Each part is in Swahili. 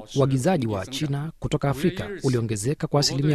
uagizaji wa China kutoka Afrika uliongezeka kwa asilimia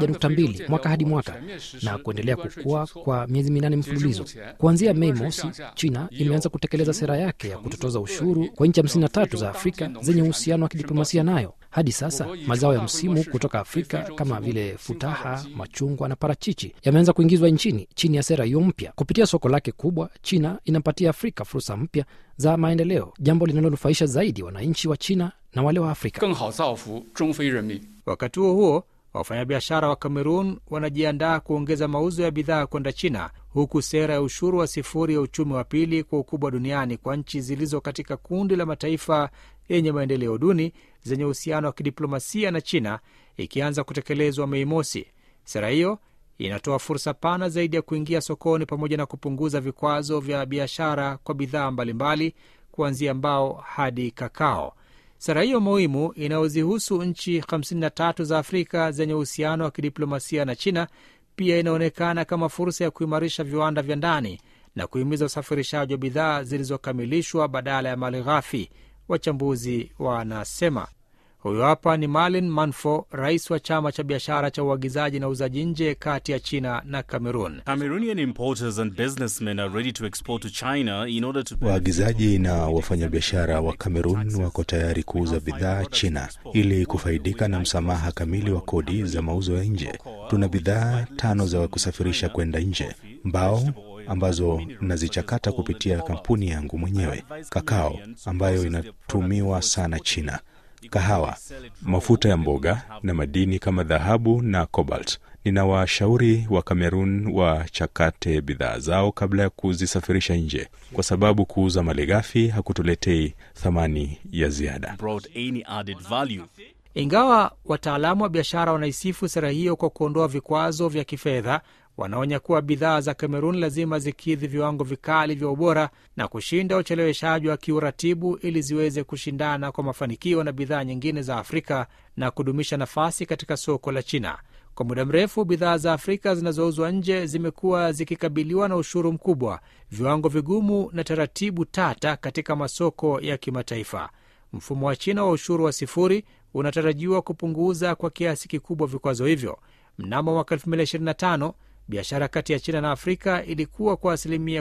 11.2 mwaka hadi mwaka na kuendelea kukua kwa miezi minane mfululizo. Kuanzia Mei mosi, China imeanza kutekeleza sera yake ya kutotoza ushuru kwa nchi 53 za Afrika zenye uhusiano wa kidiplomasia nayo. Hadi sasa mazao ya msimu kutoka Afrika kama vile futaha, machungwa na parachichi yameanza kuingizwa nchini chini ya sera hiyo mpya. Kupitia soko lake kubwa, China inampatia Afrika fursa mpya za maendeleo, jambo linalonufaisha zaidi wananchi wa China na wale wa Afrika. 更好造福中非人民。 Wakati huo huo, wafanyabiashara wa Kamerun wanajiandaa kuongeza mauzo ya bidhaa kwenda China, huku sera ya ushuru wa sifuri ya uchumi wa pili kwa ukubwa duniani kwa nchi zilizo katika kundi la mataifa yenye maendeleo duni zenye uhusiano wa kidiplomasia na China ikianza kutekelezwa Mei mosi. Sera hiyo inatoa fursa pana zaidi ya kuingia sokoni pamoja na kupunguza vikwazo vya biashara kwa bidhaa mbalimbali kuanzia mbao hadi kakao. Sera hiyo muhimu inayozihusu nchi 53 za Afrika zenye uhusiano wa kidiplomasia na China pia inaonekana kama fursa ya kuimarisha viwanda vya ndani na kuhimiza usafirishaji wa bidhaa zilizokamilishwa badala ya mali ghafi, wachambuzi wanasema. Huyo hapa ni Malin Manfo, rais wa chama cha biashara cha uagizaji na uuzaji nje kati ya China na Cameroon. Cameroonian importers and businessmen are ready to export to China in order to Waagizaji na wafanyabiashara wa Kamerun wako tayari kuuza bidhaa China ili kufaidika na msamaha kamili wa kodi za mauzo ya nje. Tuna bidhaa tano za kusafirisha kwenda nje: mbao ambazo nazichakata kupitia kampuni yangu mwenyewe, kakao ambayo inatumiwa sana China, kahawa, mafuta ya mboga na madini kama dhahabu na cobalt. Ninawashauri wa Kamerun wachakate bidhaa zao kabla ya kuzisafirisha nje, kwa sababu kuuza malighafi hakutuletei thamani ya ziada. brought any added value. Ingawa wataalamu wa biashara wanaisifu sera hiyo kwa kuondoa vikwazo vya kifedha, wanaonya kuwa bidhaa za Kamerun lazima zikidhi viwango vikali vya ubora na kushinda ucheleweshaji wa kiuratibu ili ziweze kushindana kwa mafanikio na bidhaa nyingine za Afrika na kudumisha nafasi katika soko la China. Kwa muda mrefu bidhaa za Afrika zinazouzwa nje zimekuwa zikikabiliwa na ushuru mkubwa, viwango vigumu na taratibu tata katika masoko ya kimataifa. Mfumo wa China wa ushuru wa sifuri unatarajiwa kupunguza kwa kiasi kikubwa vikwazo hivyo. Mnamo mwaka 2025 biashara kati ya China na Afrika ilikuwa kwa asilimia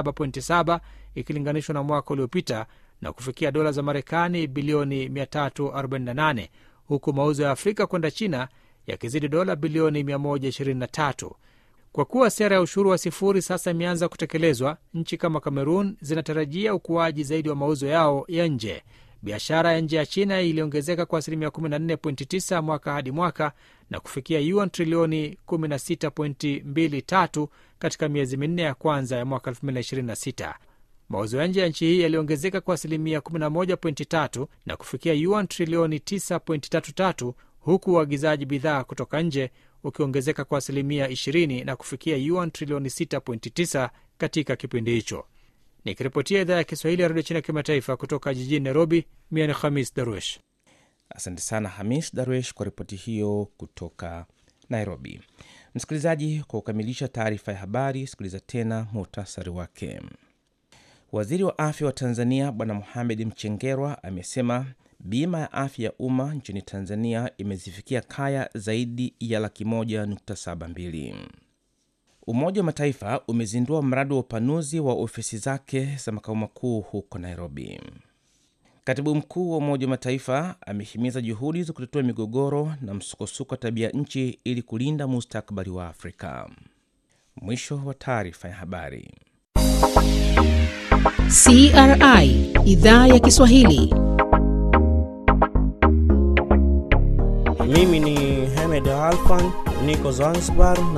17.7 ikilinganishwa na mwaka uliopita na kufikia dola za Marekani bilioni 348 huku mauzo ya Afrika kwenda China yakizidi dola bilioni 123. Kwa kuwa sera ya ushuru wa sifuri sasa imeanza kutekelezwa, nchi kama Kamerun zinatarajia ukuaji zaidi wa mauzo yao ya nje. Biashara ya nje ya China iliongezeka kwa asilimia 14.9 mwaka hadi mwaka na kufikia yuan trilioni 16.23 katika miezi minne ya kwanza ya mwaka 2026. Mauzo ya nje ya nchi hii yaliongezeka kwa asilimia 11.3 na kufikia yuan trilioni 9.33 huku uagizaji bidhaa kutoka nje ukiongezeka kwa asilimia 20 na kufikia yuan trilioni 6.9 katika kipindi hicho. Nikiripotia idhaa ya Kiswahili ya redio China kimataifa kutoka jijini Nairobi, mia ni Khamis Darwesh. Asante sana Hamis Darwesh kwa ripoti hiyo kutoka Nairobi. Msikilizaji, kwa kukamilisha taarifa ya habari, sikiliza tena muhtasari wake. Waziri wa afya wa Tanzania Bwana Mohamed Mchengerwa amesema bima ya afya ya umma nchini Tanzania imezifikia kaya zaidi ya laki moja nukta saba mbili. Umoja wa Mataifa umezindua mradi wa upanuzi wa ofisi zake za makao makuu huko Nairobi. Katibu mkuu wa Umoja wa Mataifa amehimiza juhudi za kutatua migogoro na msukosuko wa tabia nchi ili kulinda mustakabali wa Afrika. Mwisho wa taarifa ya habari. CRI idhaa ya Kiswahili. Mimi ni Hamed Alfan, niko Zanzibar na